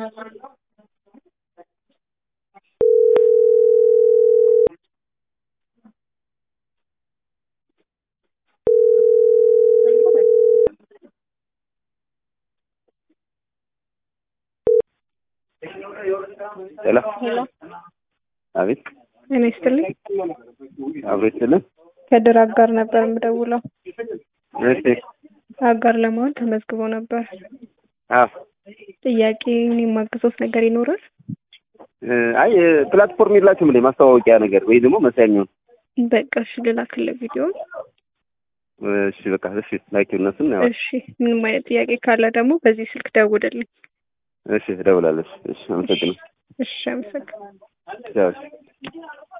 ሄሎ ሄሎ አቤት እኔ ስትልኝ አብሮ ይስጥልን ከድር አጋር ነበር የምደውለው። እሺ አጋር ለመሆን ተመዝግቦ ነበር። አዎ ጥያቄ እኔ የማግዞት ነገር ይኖራል? እ አይ ፕላትፎርም የላችሁም እንዴ ማስተዋወቂያ ነገር ወይ ደግሞ መስሪያ የሚሆን በቃ እሺ ልላክልህ ቪዲዮ። እሺ በቃ እሺ ላኪው እነሱን ያው እሺ ምንም አይነት ጥያቄ ካለ ደግሞ በዚህ ስልክ ደውልልኝ። እሺ እደውላለሁ እሺ አመሰግናለሁ እሺ አመሰግናለሁ። ቻው